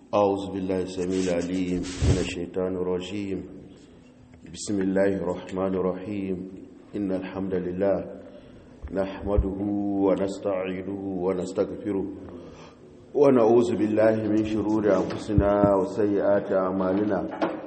أعوذ بالله السميع العليم من الشيطان الرجيم بسم الله الرحمن الرحيم إن الحمد لله نحمده ونستعينه ونستغفره ونعوذ بالله من شرور أنفسنا وسيئات أعمالنا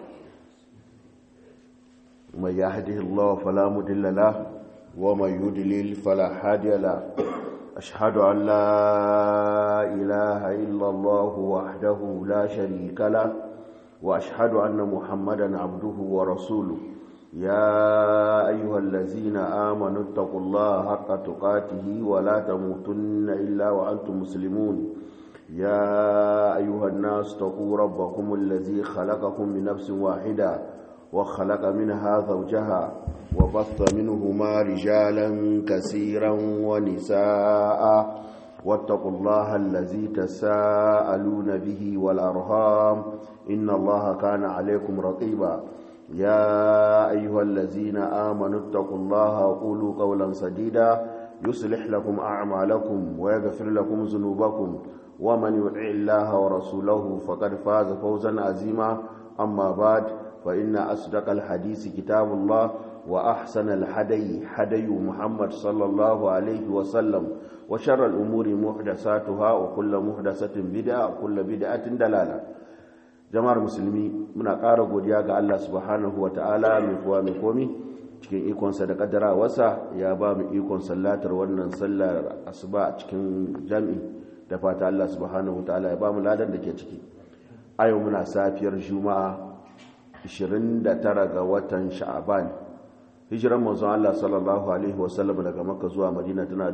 من يهده الله فلا مضل له ومن يضلل فلا هادي له أشهد أن لا إله إلا الله وحده لا شريك له وأشهد أن محمدا عبده ورسوله يا أيها الذين آمنوا اتقوا الله حق تقاته ولا تموتن إلا وأنتم مسلمون يا أيها الناس اتقوا ربكم الذي خلقكم من نفس واحدة وخلق منها زوجها وبث منهما رجالا كثيرا ونساء واتقوا الله الذي تساءلون به والأرهام إن الله كان عليكم رقيبا يا أيها الذين آمنوا اتقوا الله وقولوا قولا سديدا يصلح لكم أعمالكم ويغفر لكم ذنوبكم ومن يطع الله ورسوله فقد فاز فوزا عظيما أما بعد فإن أصدق الحديث كتاب الله وأحسن الحدي حدي محمد صلى الله عليه وسلم وشر الأمور محدثاتها وكل محدثة بدعة وكل بدعة دلالة jama'ar musulmi muna ƙara godiya ga Allah subhanahu wa ta'ala mai kuwa mai komi cikin ikonsa da ƙaddara wasa ya ba mu ikon sallatar wannan sallar asuba a cikin jami'i da fata Allah subhanahu wa ta'ala ya ba mu ladan da ke ciki a yau muna safiyar juma'a 29 ga watan sha'aban hijiran manzon Allah sallallahu alaihi wasallam daga makka zuwa madina tana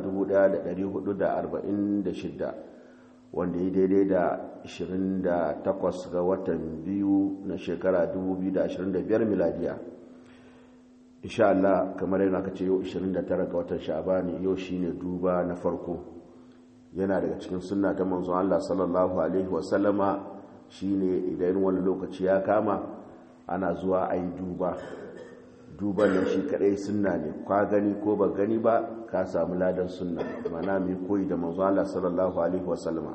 1446 wanda ya daidai da 28 ga watan biyu na shekara 2025 miladiya insha Allah kamar yana ka ce yau 29 ga watan sha'abani yau shine duba na farko yana daga cikin sunna ta manzon Allah sallallahu alaihi wasallama shine idan wani lokaci ya kama ana zuwa a yi duba duban da shi kadai sunna ne kwa gani ko ba gani ba ka samu ladan sunna mana mai koyi da manzo Allah sallallahu alaihi wasallama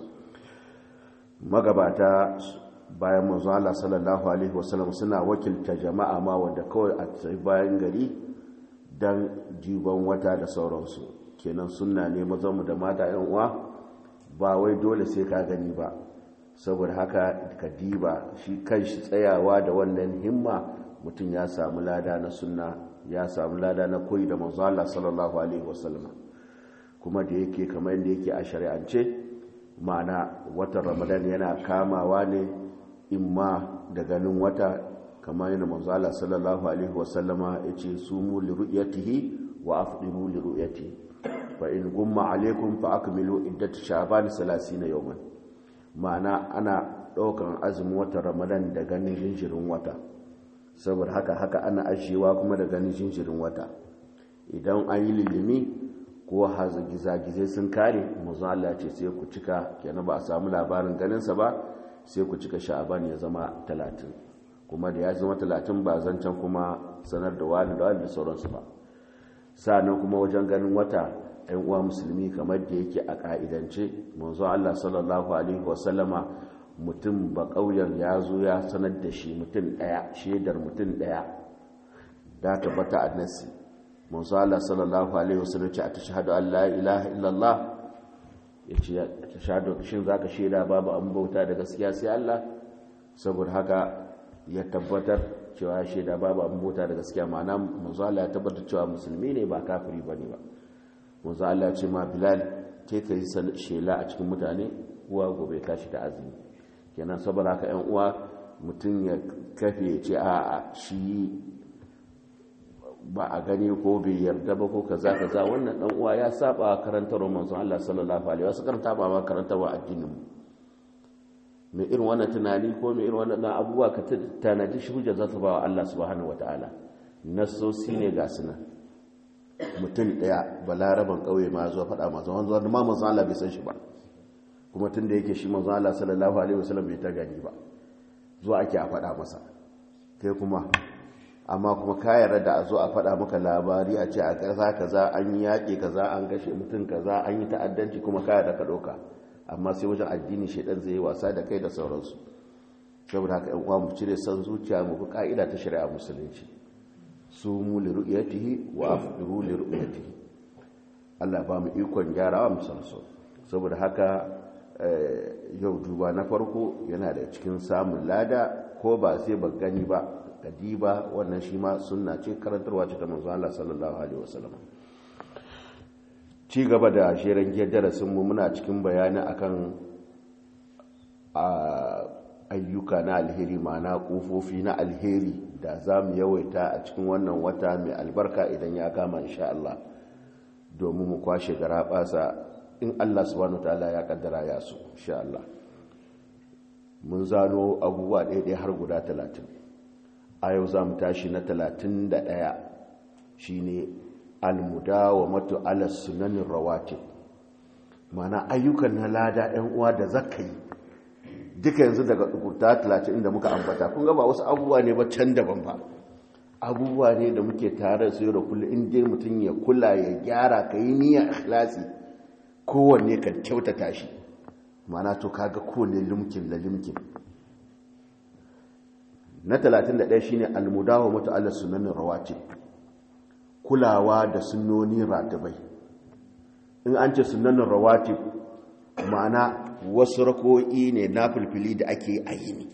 magabata bayan manzo Allah sallallahu alaihi wasallam suna wakilta jama'a ma wanda kawai a tsaye bayan gari dan jiban wata da sauransu kenan sunna ne mazanmu da mata yan uwa ba wai dole sai ka gani ba saboda haka ka diba shi kanshi tsayawa da wannan himma mutum ya samu lada na sunna ya samu lada na koyi da manzo Allah sallallahu alaihi wasallam kuma da yake kamar yadda yake a shari'ance ma'ana watan Ramadan yana kamawa ne imma da ganin wata kamar yadda manzo Allah sallallahu alaihi wasallama yace sumu li ru'yatihi wa afdiru li ru'yatihi fa in gumma alaikum fa akmilu iddat sha'ban 30 yawman ma'ana ana ɗaukan azumin watan ramadan da ganin jinjirin wata saboda haka haka ana ajiyewa kuma da ganin jinjirin wata idan an yi lilimi ko gizagizai sun kare mazan Allah ce sai ku cika kenan ba a samu labarin ganinsa ba sai ku cika sha'aban ya zama talatin kuma da ya zama talatin ba zancen kuma sanar da wani da wani da sauransu ba sa'annan kuma wajen ganin wata 'yan uwa musulmi kamar da yake a ka'idance manzo Allah sallallahu alaihi wasallama mutum ba ƙauyen ya zo ya sanar da shi mutum ɗaya shaidar mutum ɗaya da tabbata a nasi manzo Allah sallallahu alaihi wasallam ce a tashhadu an la ilaha illallah yace tashhadu shin zaka shaida babu an bauta da gaskiya sai Allah saboda haka ya tabbatar cewa shaida babu an bauta da gaskiya ma'ana manzo Allah ya tabbatar cewa musulmi ne ba kafiri bane ba manzo Allah ce ma Bilal ke ka yi shela a cikin mutane uwa gobe tashi da azumi kenan saboda haka ƴan uwa mutum ya kafe ya ce a shi ba a gani ko bai yarda ba ko kaza kaza wannan dan uwa ya saba karantarwar manzon Allah sallallahu alaihi wasallam karanta ba ma karantarwar addinin mu mai irin wannan tunani ko mai irin wannan abubuwa ka tanadi shi hujja za ta ba wa Allah subhanahu wataala nasosi ne ga sunan mutum ɗaya balaraban ƙauye ma zuwa faɗa masu wanzu wanda ma manzan Allah bai san shi ba kuma tun da yake shi manzan Allah sallallahu alaihi wasallam bai ta gani ba zuwa ake a faɗa masa kai kuma amma kuma ka yarda da a zo a faɗa maka labari a ce a ƙasa kaza an yi yaƙi kaza an gashe mutum kaza an yi ta'addanci kuma ka yarda ka ɗauka amma sai wajen addini shaidan zai yi wasa da kai da sauransu saboda haka uwa mu cire san zuciya mu bi ka'ida ta shari'a musulunci su mu li ru'yatihi wa afdiru li ru'yatihi Allah ba mu ikon gyarawa mu san so saboda haka yau duba na farko yana da cikin samun lada ko ba sai ba gani ba kadiba wannan shi ma sunna ce karantarwa ce ta manzo Allah sallallahu alaihi wasallam ci gaba da shirin giyar darasin mu muna cikin bayani akan ayyuka na alheri ma'ana kofofi na alheri da za mu yawaita a cikin wannan wata mai albarka idan ya kama insha Allah domin mu kwashe gara basa in Allah subhanahu ta'ala ya kaddara ya su insha Allah mun zano abubuwa ɗaya har guda talatin a yau za mu tashi na talatin da ɗaya shi ne almudawa matu ala sunanin rawatib mana ayyukan na lada 'yan uwa da zaka yi duka yanzu daga ɗukurta talatin da muka ambata kun gaba wasu abubuwa ne ba can daban ba abubuwa ne da muke tare su yau da kullum inda mutum ya kula ya gyara ka yi niyya ikhlasi kowanne ka kyautata shi mana to kaga kowane limkin da limkin na 31 shine almudawa mutu ala sunanin rawatib kulawa da sunnoni ratibai in an ce sunanin rawatib ma'ana wasu rako'i ne na filfili da ake a yini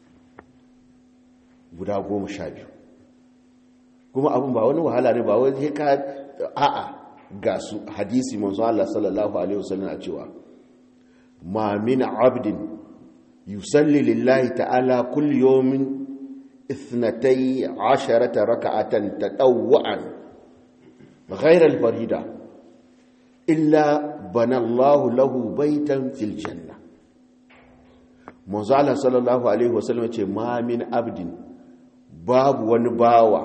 guda goma sha biyu kuma abin ba wani wahala ne ba wani ka a'a ga su hadisi manzo Allah sallallahu alaihi wasallam a cewa ma min abdin yusalli lillahi ta'ala kulli yawmin اثنتي عشرة ركعة تطوعا غير الفريدة إلا بنى الله له بيتا في الجنة مزالة صلى الله عليه وسلم ما من عبد باب ونباوة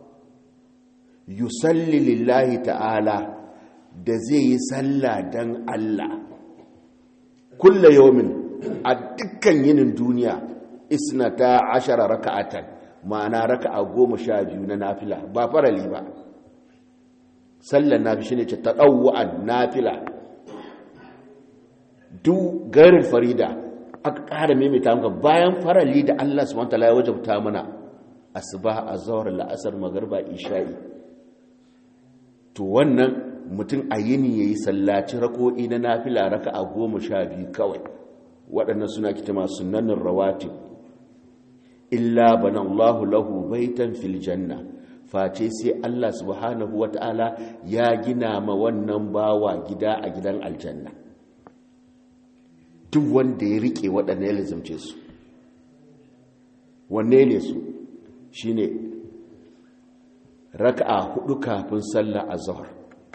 يصلي لله تعالى da zai yi sallah don Allah kulla yawmin a dukkan yinin duniya isnata ashara raka'atan ma'ana raka'a goma sha biyu na nafila ba farali ba sallan nafi shine ce ta ɗauwa'an nafila duk garin farida aka ƙara maimaita maka bayan farali da Allah subhanahu wataala ya wajabta mana asuba azhar la'asar magarba isha'i to wannan mutum a yini yayi sallaci rako'i na nafila raka'a goma sha biyu kawai waɗannan suna kitama sunnanin rawatib illa bana Allahu lahu baitan fil janna face sai Allah subhanahu wata'ala ya gina ma wannan bawa gida a gidan aljanna duk wanda ya rike waɗanne ya lizamce su wanne ne su shine raka'a hudu kafin sallar azhar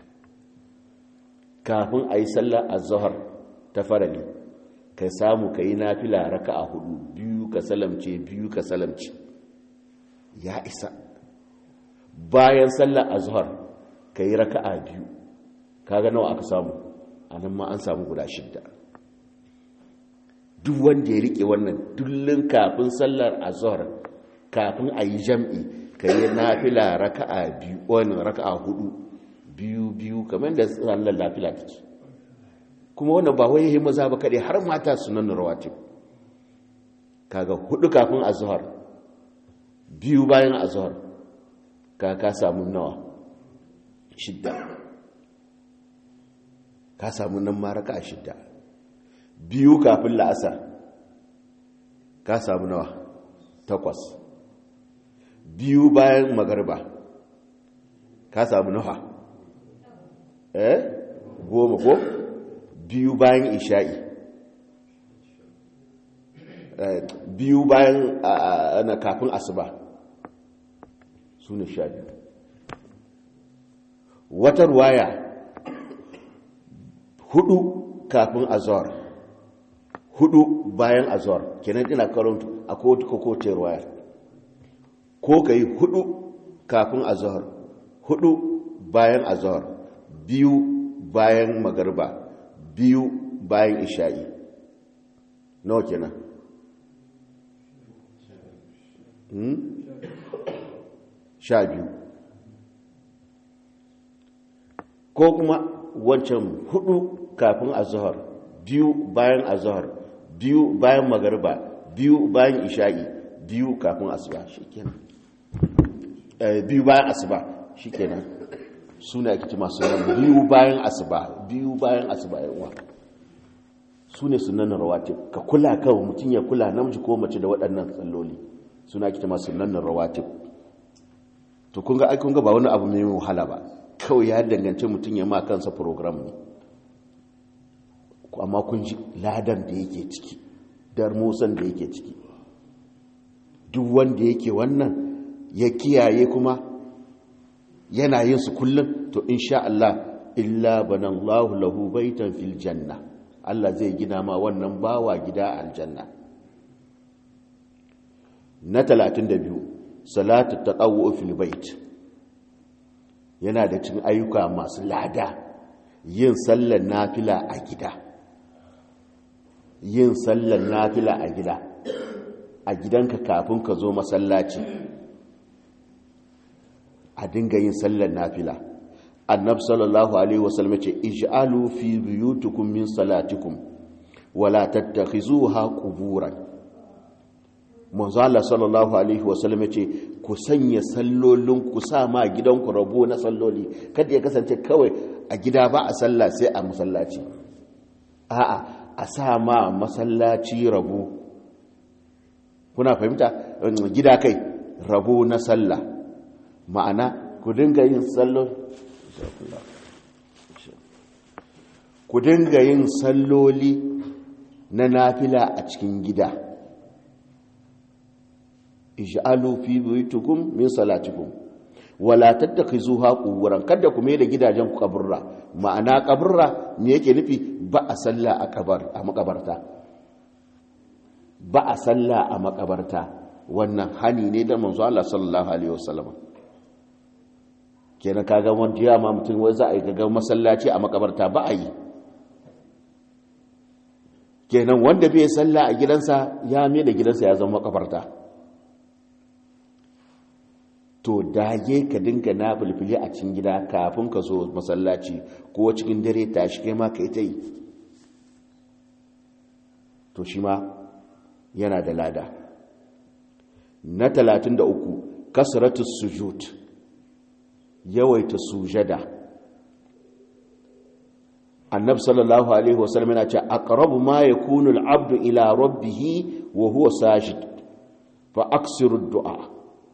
kafin ayi sallar azhar ta farali ka samu ka yi nafila raka a hudu biyu ka salamce biyu ka salamce ya isa bayan sallar azhar ka yi raka a biyu kaga nawa aka samu a nan ma an samu guda shidda duk wanda ya rike wannan dullun kafin sallar azhar kafin a yi jam'i ka yi nafila raka a biyu wani raka a hudu biyu biyu kamar da sallar nafila take kuma wannan ba wai maza ba kaɗai har mata sunan rawatib kaga hudu kafin azhar biyu bayan azhar ka ka samu nawa shidda ka samu nan maraka shidda biyu kafin la'asar ka samu nawa takwas biyu bayan magarba ka samu nawa eh goma ko biyu bayan isha'i biyu bayan ana kafin asuba su ne sha biyu wata ruwaya hudu kafin azor hudu bayan azor kenan ina karanta a kowace kowace ruwaya ko ka yi hudu kafin azor hudu bayan azor biyu bayan magarba biyu bayan isha'i nawa kenan sha biyu ko kuma wancan hudu kafin azhar biyu bayan azhar biyu bayan magarba biyu bayan isha'i biyu kafin asuba shikenan biyu bayan asuba shikenan suna ake cima sunan biyu bayan asuba biyu bayan asuba yawa su ne sunan rawatib ka kula kawai mutum ya kula namiji ko mace da waɗannan tsalloli suna ake cima sunan rawatib to kun ga aikun ga ba wani abu mai wahala ba kawai ya dangance mutum ya ma kansa program ne amma kun ji ladan da yake ciki dar musan da yake ciki duk wanda yake wannan ya kiyaye kuma yana yin su kullum to insha Allah illa banallahu lahu baitan fil janna Allah zai gina ma wannan bawa gida aljanna na 32 salatu tatawwu fil bait yana da cikin ayyuka masu lada yin sallar nafila a gida yin sallar nafila a gida a gidanka kafin ka zo masallaci a dinga yin sallar nafila annab sallallahu alaihi wasallam ce ij'alu fi buyutikum min salatikum wala tattakhizuha quburan manzo Allah sallallahu alaihi wasallam ce ku sanya sallolin ku sa ma gidanku rabo na salloli kada ya kasance kawai a gida ba a sallah sai a masallaci a'a a sa ma masallaci rabo kuna fahimta gida kai rabo na sallah ma'ana ku dinga yin sallon ku dinga yin salloli na nafila a cikin gida ij'alu fi buyutikum min salatikum wala tattakhizuha quburan kada ku mai da gidajen ku kaburra ma'ana kaburra me yake nufi ba a salla a kabar a makabarta ba a salla a makabarta wannan hani ne da manzo Allah sallallahu alaihi wasallam kenan kaga wanda ya ma mutum wai za a yi gaga masallaci a makabarta ba a yi kenan wanda bai salla a gidansa ya mai da gidansa ya zama makabarta to dage ka dinga na fulfili a cikin gida kafin ka zo masallaci ko cikin dare tashi kai ma ka yi ta yi to shi ma yana da lada na 33 kasratus sujud yawaita sujada annab sallallahu alaihi wasallam yana ce aqrabu ma yakunu al-abdu ila rabbih wa huwa sajid fa aksiru du'a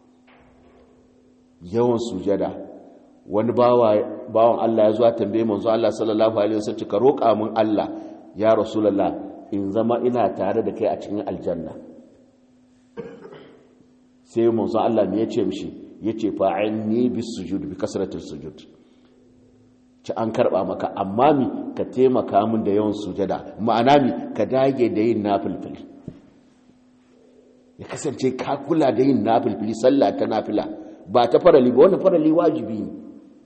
yawan sujada wani bawan Allah ya zuwa tambaye manzo Allah sallallahu alaihi wasallam ka roƙa min Allah ya rasulullah in zama ina tare da kai a cikin aljanna sai manzo Allah me yace mishi yace fa'inni bis sujud bi kasratil sujud ci an karba maka amma mi ka taimaka min da yawan sujada ma'ana mi ka dage da yin nafilfili ya kasance ka kula da yin nafilfili sallah ta nafila ba ta farali ba wannan farali wajibi ne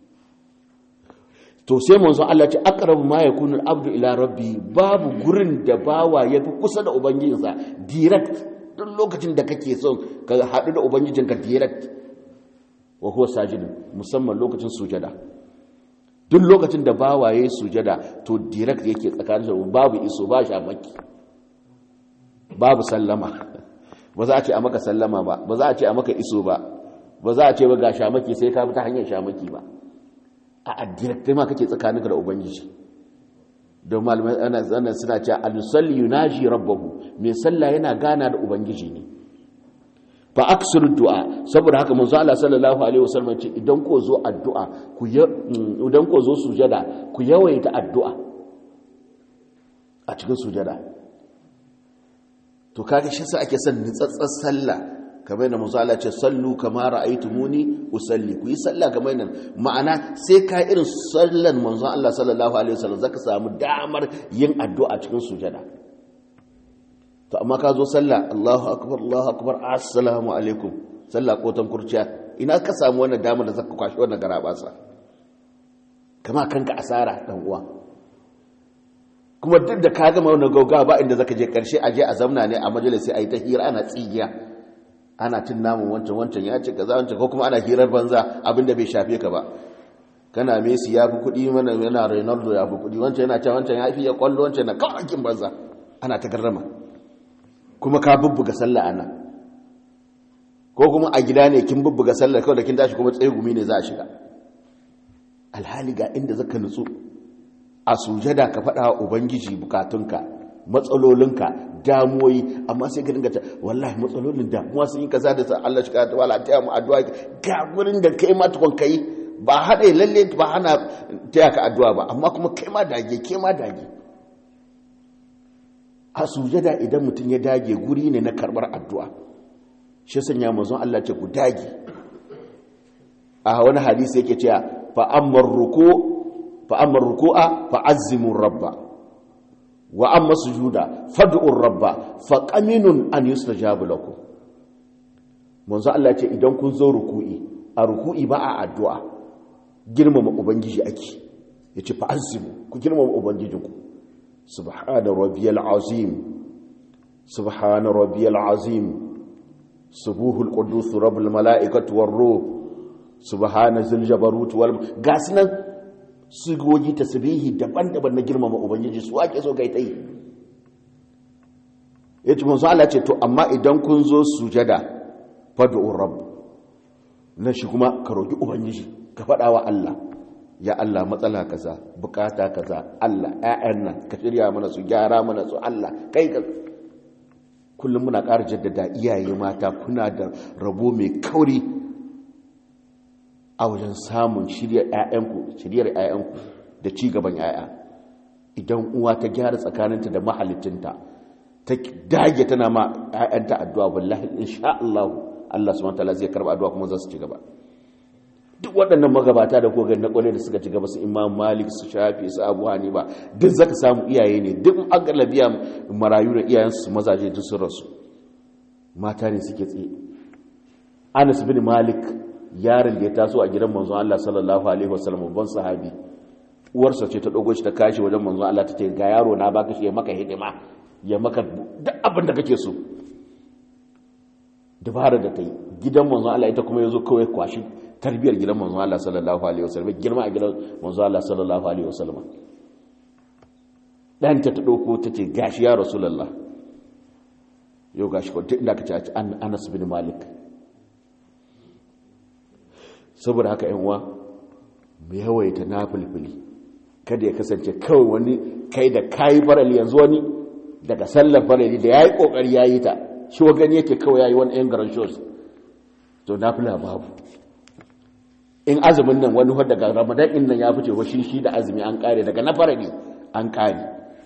to sai manzon Allah ce aqrabu ma yakunu al-abdu ila rabbi babu gurin da bawa yafi kusa da ubangijinsa direct duk lokacin da kake son ka hadu da ubangijinka direct wa huwa sajid musamman lokacin sujada duk lokacin da bawa yayi sujada to direct yake tsakanin su babu iso ba shamaki babu sallama ba za a ce a maka sallama ba ba za a ce a maka iso ba ba za a ce ba ga shamaki sai ka bi ta hanyar shamaki ba a addiraktai ma kake tsakaninka da ubangiji don malamai ana suna cewa al-salli yunaji rabbahu mai sallah yana gana da ubangiji ne fa aksir du'a saboda haka manzo Allah sallallahu alaihi wasallam ce idan ko zo addu'a ku idan ko zo sujada ku yawaita addu'a a cikin sujada to kaga shi sa ake son nitsatsar sallah kamar da manzo Allah ce sallu kama ra'aytumuni usalli ku yi sallah kamar nan ma'ana sai ka irin sallan manzo Allah sallallahu alaihi wasallam zaka samu damar yin addu'a cikin sujada to amma ka zo sallah Allahu akbar Allahu akbar assalamu alaikum sallah ko kurciya ina ka samu wannan damar da zaka kwashi wannan garabasa kama kanka asara dan uwa kuma duk da ka gama wannan gauga ba inda zaka je karshe aje a zamna ne a majalisi ayi ta hira ana tsigiya ana cin namun wancan wancan ya ce kaza wancan ko kuma ana hirar banza abinda bai shafe ka ba kana Messi ya fi kuɗi mana yana Ronaldo ya fi kuɗi wancan yana cewa wancan ya fi ya kwallo wancan na kawakin banza ana ta garrama kuma ka bubbuga sallah ana ko kuma a gida ne kin bubbuga sallah kawai da kin tashi kuma tsaye gumi ne za a shiga alhali ga inda zaka nutsu a sujada ka faɗa wa ubangiji bukatunka matsalolinka damuwoyi amma sai ka dinga ta wallahi matsalolin damuwa sun yi kaza da sa Allah shi ka ta wala ta mu addu'a ga gurin da kai ma tukun kai ba haɗe lalle ba hana taya ka addu'a ba amma kuma kai ma dage ke ma dage a sujada idan mutum ya dage guri ne na karɓar addu'a shi sanya mazan Allah ce ku dage a wani hadisi yake cewa fa'ammar ruku fa'ammar ruku'a fa'azzimun rabba wa amma sujuda fad'ur rabba fa qaminun an yustajabu lakum manzo Allah ce idan kun zo ruku'i a ruku'i ba a addu'a girmama ubangiji ake yace fa azimu ku girmama ubangijinku subhana rabbiyal azim subhana rabbiyal azim subuhul qudus rabbul malaikati war ruh subhana zil jabarut wal gasnan sigogi tasbihi daban-daban na girmama ubangiji su ake so kai tai yace manzo Allah ce to amma idan kun zo sujada fad'u rabb na shi kuma ka roki ubangiji ka faɗa wa Allah ya Allah matsala kaza bukata kaza Allah ƴaƴan nan ka shirya mana su gyara mana su Allah kai ka kullum muna ƙara jaddada iyaye mata kuna da rabo mai kauri a wajen samun shiryar ƴaƴanku shiryar ƴaƴanku da ci gaban ƴaƴa idan uwa ta gyara tsakaninta da mahalicinta ta dage tana ma ƴaƴanta addu'a wallahi insha Allah Allah subhanahu wa ta'ala zai karba addu'a kuma za su ci gaba duk waɗannan magabata da kogar na ƙwale da suka ci gaba su imam malik su shafi su abu ba duk zaka samu iyaye ne duk an galabiya marayu da iyayensu mazaje duk sun rasu mata ne suke tsaye anas bin malik yaron da ya taso a gidan manzon Allah sallallahu alaihi wasallam babban sahabi uwarsa ce ta dogo shi ta kashi wajen manzon Allah ta ce ga yaro na baka shi ya maka hidima ya maka duk abin da kake so dabara da ta yi gidan manzon Allah ita kuma yazo kawai kwashi tarbiyar gidan manzo Allah sallallahu alaihi wasallam girma a gidan manzo Allah sallallahu alaihi wasallam dan ta ta dauko tace gashi ya rasulullah yau gashi ko inda ka ci Anas bin Malik saboda haka yan uwa mu yawaita nafilfili kada ya kasance kawai wani kai da kai farali yanzu wani daga sallar farali da yayi kokari yayi ta shi wa gani yake kawai yayi wani yan garan shows to nafila babu in azumin nan wani wadda daga ramadan in nan ya fice wa shi da azumi an kare daga na fara ne an kare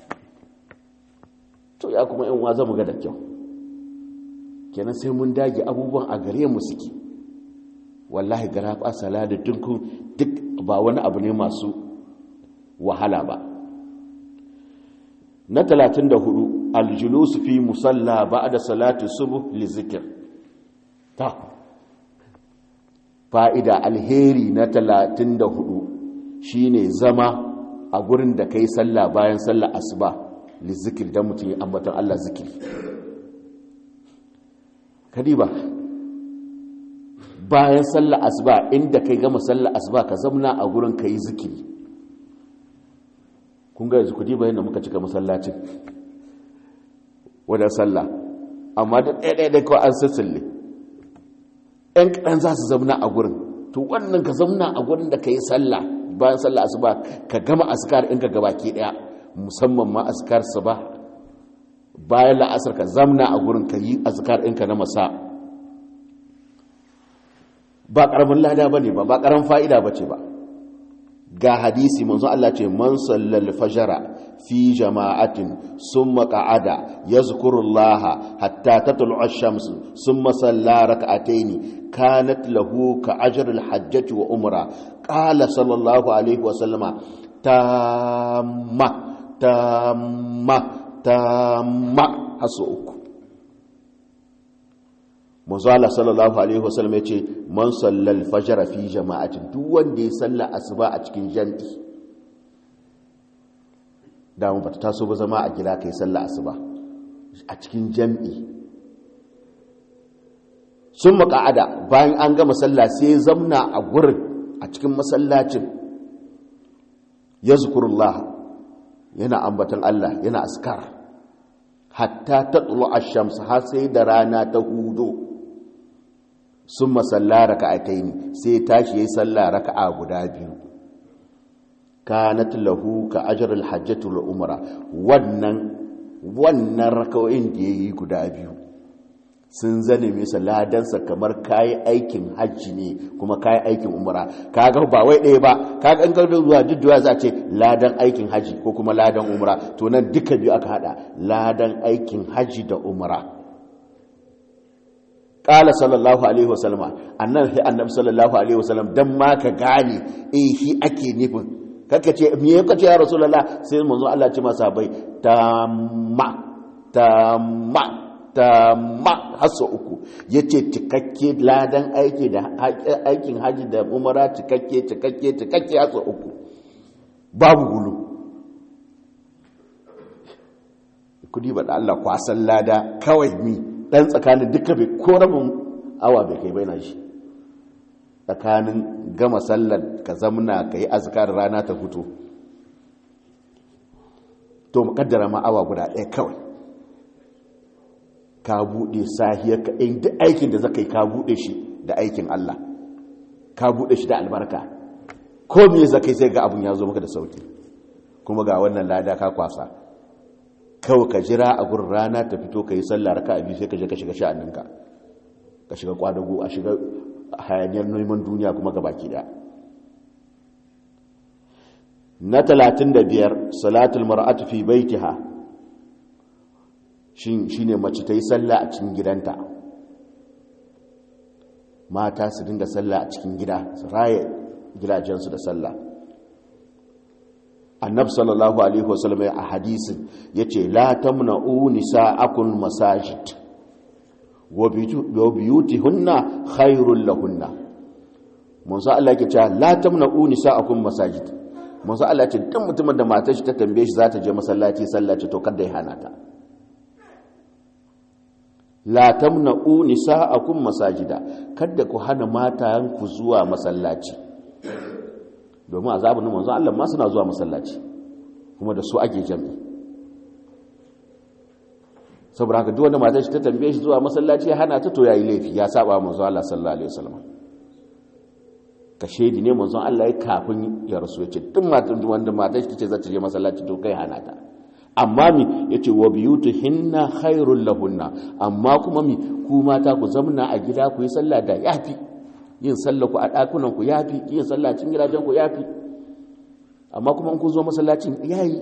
to ya kuma in waza mu ga da kyau kenan sai mun dage abubuwan a gare mu suke wallahi gara fa salada dinku duk ba wani abu ne masu wahala ba na 34 aljulus fi musalla ba'da salati subh li zikr ta fa'ida alheri na talatin da hudu shi ne zama a gurin da ka yi sallah bayan sallah asuba lizikir don mutum yi ambatan Allah zikiri kadiba bayan sallah asuba inda ka gama sallah asuba ka zamna a gurin ka yi zikiri kun ga yanzu kudi bayan da muka cika masallacin wadda sallah amma da ɗaya-ɗaya kawai an sassalle ‘yan kaɗan za su zamna a gurin to wannan ka zamna a gurin da ka yi sallah bayan sallah asuba ka gama askar in ka gaba ke ɗaya musamman ma askar su ba bayan la'asar ka zamna a gurin ka yi askar ɗinka na masa ba ƙaramin lada ba ne ba ba ƙaramin fa'ida ba ce ba ga hadisi manzo Allah ce man sallal fajara fi jama'atin summa qa'ada yazkurullaha hatta tatlu'a ash-shams summa salla rak'atayn kanat lahu ka ajri al-hajjati wa umra qala sallallahu alaihi wa sallama tamma tamma tamma hasu uku manzo Allah sallallahu alaihi wa sallam yace man sallal fajr fi jama'atin duk wanda ya salla asuba a cikin jami'i da mun bata taso ba zama a gida kai salla asuba a cikin jami'i sun maka'ada bayan an gama salla sai zamna a gurin a cikin masallacin yazkurullah yana ambatan Allah yana askar hatta ta tsulo a shamsu har sai da rana ta hudo sun masalla raka a taini sai tashi ya yi salla raka a guda biyu kanat lahu ka ajrul hajjatu wal umra wannan wannan raka'o'in da yayi guda biyu sun zane masa ladansa kamar kayi aikin hajji ne kuma kayi aikin umra kaga ba wai ɗaya ba kaga an gardo zuwa jidduwa za a ce ladan aikin hajji ko kuma ladan umra to nan duka biyu aka hada ladan aikin hajji da umra qala sallallahu alaihi wasallam annan sai annabi sallallahu alaihi wasallam dan ma ka gane eh shi ake nufin kaka ce me yake ce ya rasulullah sai manzo Allah ce masa bai tamma tamma tamma hasso uku yace cikakke ladan aiki da aikin haji da umara cikakke cikakke cikakke hasso uku babu gulu kudi ba da Allah kwasan lada kawai mi dan tsakanin duka bai ko rabin awa bai kai bai na shi tsakanin gama sallar ka zamna ka yi azkar rana ta fito to makaddara ma awa guda ɗaya kawai ka buɗe sahiyar ka in duk aikin da zaka yi ka buɗe shi da aikin Allah ka buɗe shi da albarka ko me zaka yi sai ga abun ya zo maka da sauki kuma ga wannan lada ka kwasa kawai ka jira a gurin rana ta fito ka yi sallah raka a biyu sai ka je ka shiga sha'aninka ka shiga kwadago a shiga hayaniyar neman duniya kuma ga baki da na talatin da biyar salatul mar'atu fi baitiha shi ne mace ta yi sallah a cikin gidanta mata su dinga sallah a cikin gida su raye gidajensu da sallah annab sallallahu alaihi wasallam a hadisin yace la tamna'u nisa'akum masajid wa biyutihunna khairul lahunna manzo Allah yake cewa la tamna'u nisa'akum masajid manzo Allah ce duk mutumin da matar shi ta tambaye shi za ta je masallaci sallaci to kada ya hana ta la tamna'u nisa'akum masajida kada ku hana matayen ku zuwa masallaci domin azabun manzo Allah ma suna zuwa masallaci kuma da su ake jami'i saboda haka duk wanda matar shi ta tambaye shi zuwa masallaci ya hana ta to yayi laifi ya saba manzo Allah sallallahu alaihi wasallam ka shedi ne manzon Allah ya kafin ya rasu ya ce duk matan wanda matar shi tace za ta je masallaci to kai hana ta amma mi yace wa biyutuhinna khairul lahunna amma kuma mi ku mata ku zamna a gida ku yi sallah da yafi yin sallah ku a dakunan ku yafi yin sallah cikin gidajen ku yafi amma kuma in ku zo masallacin yayi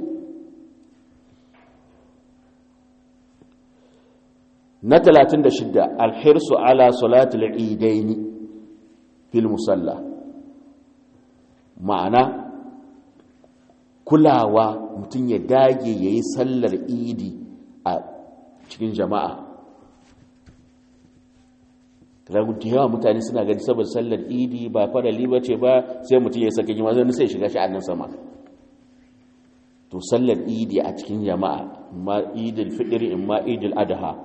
na 36 alhirsu ala salatul idaini fil musalla ma'ana kulawa mutum ya dage ya yi sallar idi a cikin jama'a da yawa mutane suna gani saboda sallar idi ba farali ba ce ba sai mutum ya saka jima zai sai shiga sha'anin sama to sallar idi a cikin jama'a ma idil fitri in ma idil adha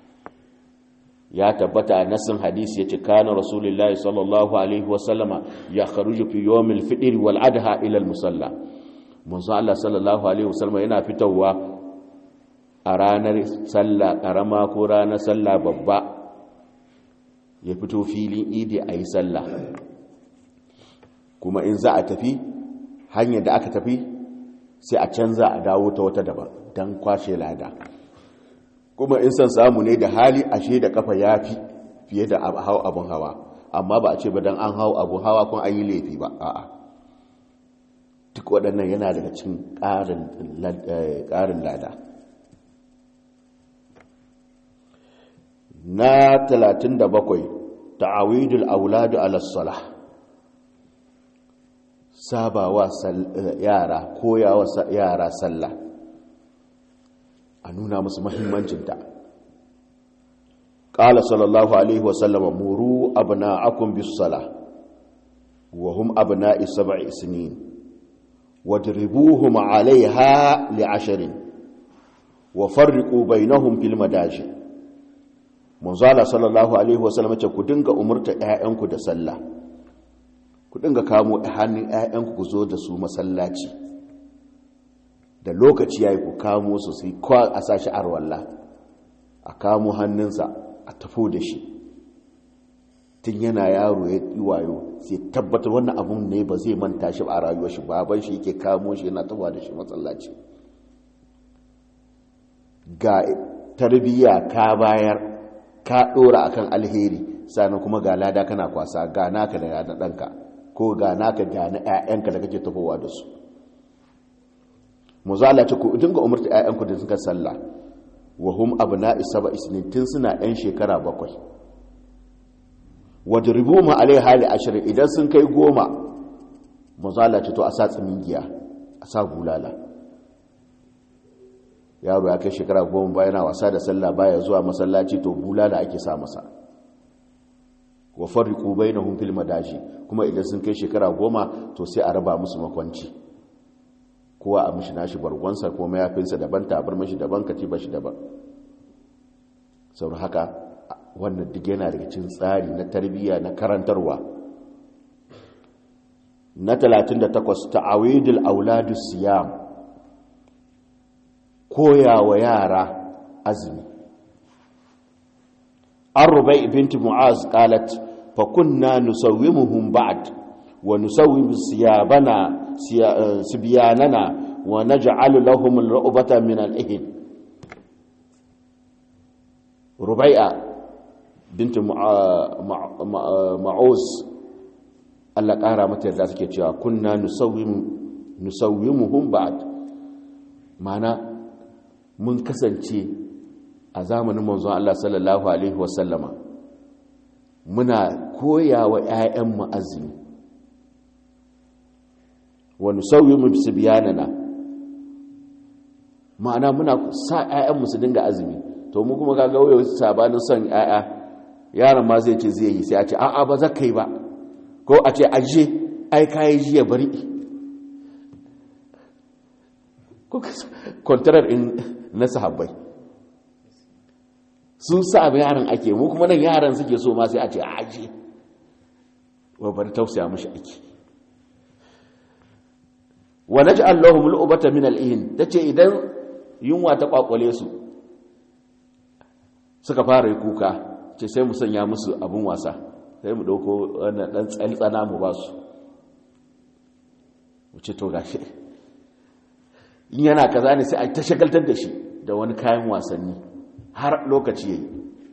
ya tabbata a nasin hadisi ya ce kana rasulullahi sallallahu alaihi wasallama ya kharuju fi yawmil fitr wal adha ila al musalla manzo Allah sallallahu alaihi wasallama yana fitowa a ranar sallah karama ko ranar sallah babba ya fito filin idi a yi sallah kuma in za a tafi hanyar da aka tafi sai a canza a dawo ta wata daban don kwashe lada kuma in san samu ne da hali ashe da kafa ya fi fiye da hau abin hawa amma ba a ce ba don an hau abin hawa kun an yi laifi ba a'a duk waɗannan yana daga cikin ƙarin lada na 37 ta'awidul auladu ala salah sabawa yara koyawa yara sallah a nuna musu mahimmancinta ƙala sallallahu alaihi wasallama muru abna'akum bis salah wa hum abna'i sab'i sinin wadribuhum 'alayha li'ashrin wa farriqu bainahum fil madaji manzala sallallahu alaihi wasallam ce ku dinga umurta ƴaƴanku da sallah ku dinga kamo hannun ƴaƴanku ku zo da su masallaci da lokaci ya yi ku kamo su sai kwa a sashi arwalla a kamo hannunsa a tafo da shi tun yana yaro ya yi wayo sai tabbatar wannan abun ne ba zai manta shi ba a rayuwar shi baban shi yake kamo shi yana tafa da shi matsalaci ga tarbiyya ka bayar ka dora akan alheri sannan kuma ga lada kana kwasa ga naka da na ɗanka ko ga naka da na 'ya'yanka da kake tafowa da su mu zala ce ku dinga umarta 'ya'yanku da suka sallah wa hum abna'i sab'a isnin tun suna 'yan shekara bakwai wadribu ma alai hali ashirin idan sun kai goma mu zala ce to a sa tsimingiya a sa bulala yaro ya kai shekara goma bayan wasa da sallah baya zuwa masallaci to bulala ake sa masa wa farriqu bainahum fil madaji kuma idan sun kai shekara goma to sai a raba musu makwanci kowa a mishi nashi bargonsa ko mayafinsa daban tabar mishi daban katiba shi daban sau haka wannan duk yana daga cikin tsari na tarbiyya na karantarwa na 38 ta'awidul auladus siyam koya wa yara azumi an rubai binti mu'az qalat fa kunna nusawwimuhum ba'd wa nusawwimu siyabana sibyanana wa naj'alu lahum al-ru'bata min al-ihn rubai'a binti mu'az Allah ƙara mata yadda suke cewa kunna nusawwimuhum ba'd mana mun kasance a zamanin manzon Allah sallallahu Alaihi wasallama muna koya wa ‘ya'yanmu azumi wani sauyi mu su biyanana ma'ana muna sa ‘ya'yanmu su dinga azumi to mu kuma kaga wayo sabanin son ‘ya'ya yaron ma zai ce zai yi sai a ce a'a ba za ka yi ba ko a ce aje ai kayi jiya bari kwantarar in na sahabbai sun sa abin yaran ake mu kuma nan yaran suke so ma sai a ce a aje wa bari tausaya mashi ake wa naj'al lahum al'ubata min al'ihin tace idan yunwa ta kwakwale su suka fara kuka ce sai mu sanya musu abin wasa sai mu dauko wannan dan tsaltsana mu ba su mu ce to gashi in yana kaza ne sai a ta shagaltar da shi da wani kayan wasanni har lokaci yayi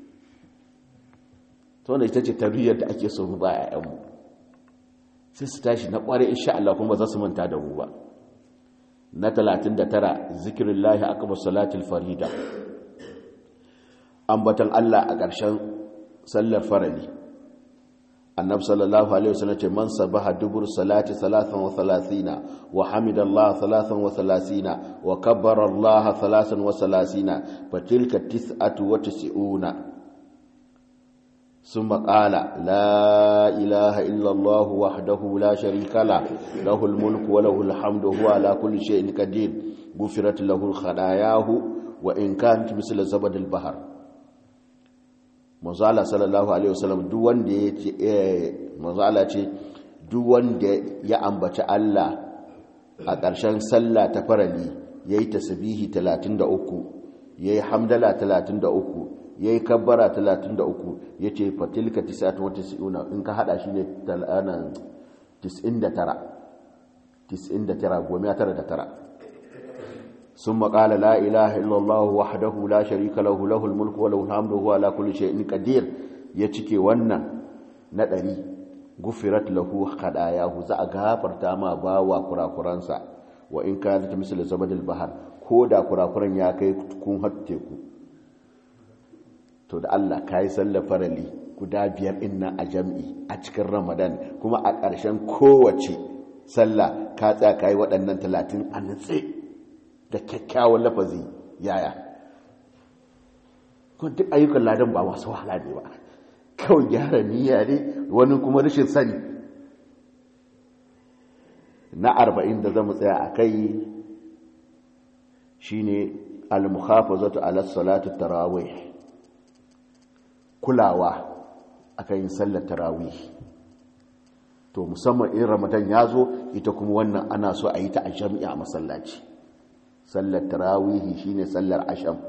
to wannan ita ce tarbiyyar da ake so mu ba ƴaƴanmu sai su tashi na kware insha Allah kuma za su manta da mu ba na 39 zikrullahi akbar salatul farida ambatan Allah a ƙarshen sallar farali annab sallallahu alaihi wasallam ce man sabaha dubur salati 33 wa hamidallah 33 wa kabbara Allah 33 fatilka tis'atu wa tis'una ثم قال لا إله إلا الله وحده لا شريك له له الملك وله الحمد هو على كل شيء قدير غفرت له خطاياه وإن كانت مثل زبد البحر manzala sallallahu alaihi wasallam duk wanda ya ce manzala ce duk wanda ya ambaci Allah a ƙarshen sallah ta farali yayi tasbihi 33 yayi hamdala 33 yayi kabbara 33 yace fatilka 99 in ka hada shi ne talanan 99 99 goma tara da tara ثم قال لا إله إلا الله وحده لا شريك له له الملك وله الحمد وهو على كل شيء قدير يتشكي wannan na ɗari gufirat lahu khadayahu za a gafarta ma bawa kurakuransa wa in kanat misal zabadil bahar ko da kurakuran ya kai kun hatte ku to da Allah kai sallar farali guda biyar inna a jam'i a cikin Ramadan kuma a ƙarshen kowace sallah ka tsaya kai waɗannan 30 a nutse da kyakkyawan lafazi yaya kuma duk ayyukan ladan ba masu wahala ne ba kawai gyara niyya ne wani kuma rashin sani na arba'in da zamu tsaya a kai shine al-muhafazatu ala salati tarawih kulawa akan yin sallar tarawih to musamman in ramadan ya zo ita kuma wannan ana so a yi ta a jami'a masallaci sallar tarawihi shine sallar asham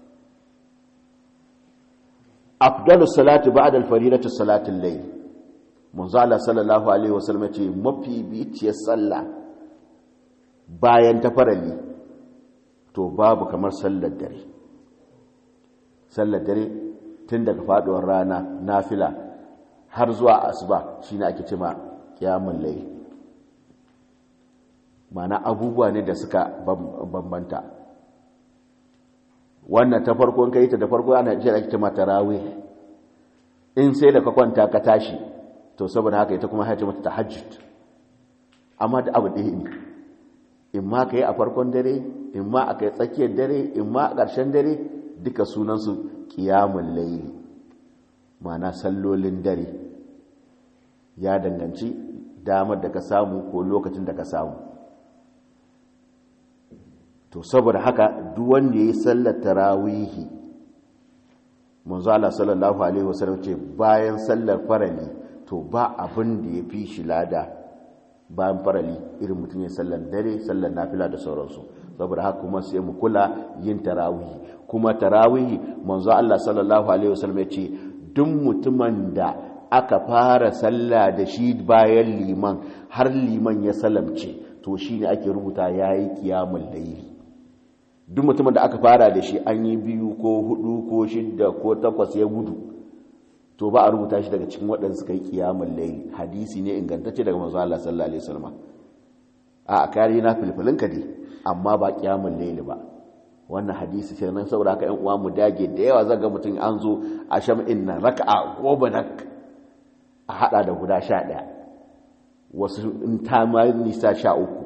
afdalu salati ba'da al-faridati salatul layl manzo Allah sallallahu alaihi wasallam ce mafi biciyar sallah bayan ta farali to babu kamar sallar dare sallar dare tun daga faduwar rana nafila har zuwa asuba shine ake cewa qiyamul layl mana abubuwa ne da suka bambanta wannan ta farko kai ta da farko ana jira ake cewa tarawih in sai da ka kwanta ka tashi to saboda haka ita kuma haje mata tahajjud amma da abu ɗaya ne in ma ka yi a farkon dare in ma a kai tsakiyar dare in ma a ƙarshen dare duka sunansu ƙiyamun laili mana sallolin dare ya danganci damar da ka samu ko lokacin da ka samu to saboda haka duk wanda ya yi sallar tarawihi manzo Allah sallallahu alaihi wasallam ce bayan sallar farali to ba abin da ya fi shi lada bayan farali irin mutum ya sallar dare sallar nafila da sauransu saboda haka kuma sai mu kula yin tarawihi kuma tarawihi manzo Allah sallallahu alaihi wasallam ya ce duk mutumin da aka fara sallah da shi bayan liman har liman ya salamce to shine ake rubuta yayi qiyamul layli duk mutumin da aka fara da shi an yi biyu ko hudu ko shidda ko takwas ya gudu to ba a rubuta shi daga cikin waɗanda suka yi kiyamun laili hadisi ne ingantacce daga manzo Allah sallallahu alaihi wasallam a kare na filfilin ka dai amma ba kiyamun laili ba wannan hadisi sai nan saboda haka ƴan uwa mu dage da yawa zaga mutum an zo a sham'in nan raka'a goma nak a hada da guda 11 wasu in ta ma nisa 13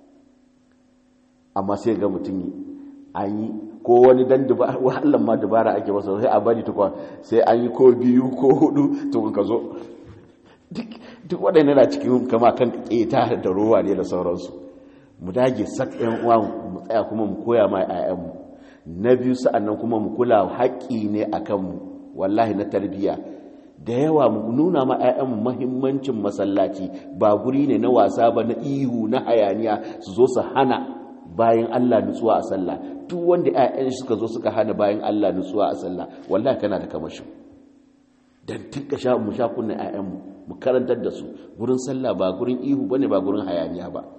amma sai ga mutum an yi ko wani dan wahalar ma dubara ake masa sai a bari tukwa sai an yi ko biyu ko hudu tukun ka zo duk waɗanda na cikin kama kan ƙeta da ruwa ne da sauransu mu dage sak yan uwa mu tsaya kuma mu koya ma ƴaƴanmu na biyu sa'annan kuma mu kula haƙƙi ne a kanmu wallahi na tarbiyya da yawa mu nuna ma ƴaƴanmu mahimmancin masallaci ba guri ne na wasa ba na ihu na hayaniya su zo su hana bayan Allah nutsuwa a sallah duk wanda ƴaƴan suka zo suka hana bayan Allah nutsuwa a sallah wallahi kana da kamashin dan tinka sha mu sha kunna ƴaƴan mu mu karantar da su gurin sallah ba gurin ihu bane ba gurin hayaniya ba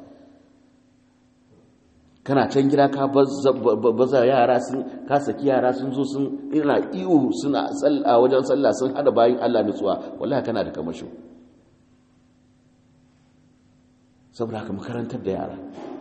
kana can gida ka baza yara sun ka saki yara sun zo sun ina ihu suna sallah wajen sallah sun hada bayan Allah nutsuwa wallahi kana da kamashin saboda haka mu karantar da yara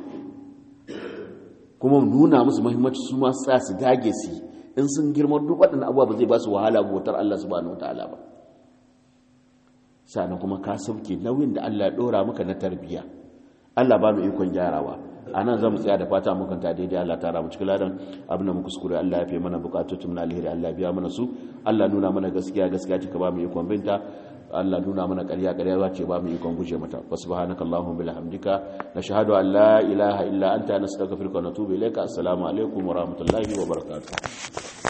kuma nuna musu mahimmanci su masu sa su dage su in sun girma duk waɗannan abubuwa ba zai ba su wahala bautar Allah subhanahu wataala ba sannan kuma ka sauke nauyin da Allah ya ɗora maka na tarbiyya Allah ba mu ikon gyarawa a nan zamu tsaya da fata mukan ta daidai Allah ta ramu cikin ladan abin da muka kuskure Allah ya fi mana bukatocin na alheri Allah biya mana su Allah nuna mana gaskiya gaskiya cika ba mu ikon binta Allah nuna mana ƙarya ƙarya za ce ba mu ikon guje mata wa subhanaka allahumma bihamdika nashhadu an la ilaha illa anta nastaghfiruka wa natubu ilayka assalamu alaikum wa rahmatullahi wa barakatuh